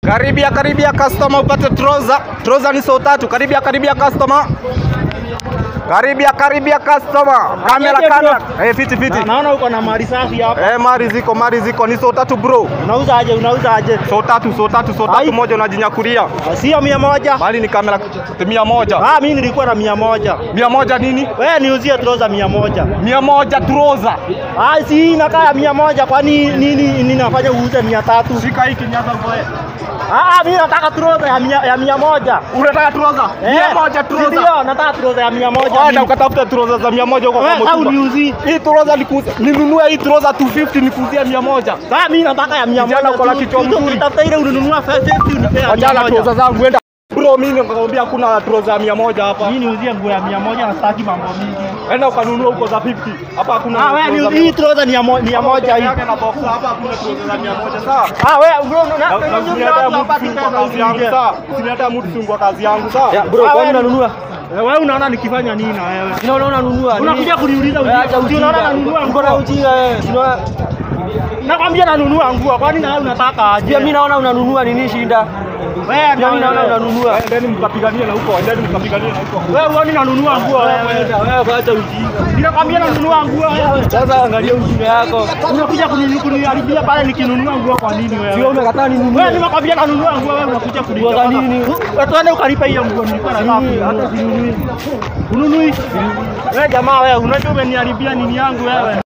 Karibia karibia customer upate trouser. Trouser ni so tatu. Karibia karibia customer. Karibia karibia customer. Kamera Aje, bro. kamera. Eh fiti fiti. Na- Naona uko na mali safi hapa. Eh mari ziko mari ziko ni so tatu bro. Unauza aje? Unauza aje? So tatu so tatu so tatu Ai. moja unajinyakulia. Sio mia moja. Bali ni kamera mia moja. Ah, mimi nilikuwa na mia moja. Mia moja nini? Wewe niuzie trouser mia moja. Mia moja trouser. Ah, si inakaa ya mia moja kwani nini ninafanya uuze mia tatu? Shika hii kinyaza ngoe. Ah, ah, mimi nataka trouser ya mia, ya mia moja. Unataka trouser? Mia Eh, moja trouser. Ndio, nataka trouser ya mia moja. Enda mimi. ukatafuta trouser za mia moja huko Wewe kwa au mtumba. niuzie? Hii trouser nikuuze. Ninunue hii trouser 250 nikuuzie mia moja. Sasa mimi nataka ya mia Kijana moja. uko na tu. kichwa Tu- tu- mzuri. Tafuta ile ununua 50 unipea ya mia Wajala moja. trouser zangu enda. Bro, mimi nakwambia hakuna trouser ya mia moja hapa. Mimi niuzie nguo ya mia moja na sitaki mambo mingi. Enda ukanunua huko za 50. Hapa hakuna. Ah, wewe trouser ni hii trouser ni ya mo- ni ya moja hii. Yake na boxer hapa hakuna trouser za mia moja sawa? Ah, wewe bro, na- Na- na na- usiniletea na- mtu na- sungu na- kwa kazi yangu na- sawa? Usiniletea mtu sungu kwa kazi yangu sawa? Ya, bro, Ah, kwani wewe- unanunua? Eh, Wewe unaona nikifanya nini na wewe? Unaona unanunua? nini? Unakuja kuniuliza Wewe acha ujinga. Si unaona nanunua Uko na nguo. ujinga wewe. Si unaona? Nakwambia nanunua nguo. Kwani na wewe unataka aje? Pia mimi naona unanunua nini shida? Wewe Pia mimi naona unanunua. Endeni mkapiganie na huko, endeni mkapiganie na huko. Wewe uone nanunua nguo wewe. Wewe acha ujinga. Ninakwambia nanunua nguo wewe. Sasa angalia ujinga yako. Unakuja kuni- kuniharibia pale nikinunua nguo kwa nini Sio wewe? umekataa ninunue. Wewe nimekwambia nanunua nguo wewe unakuja Nguo za nini? Wewe tuende ukalipa hiyo nguo nilikuwa nataka Nini? kununua. Hata sinunui. Ununui? Wewe jamaa wewe unajua umeniharibia nini yangu wewe?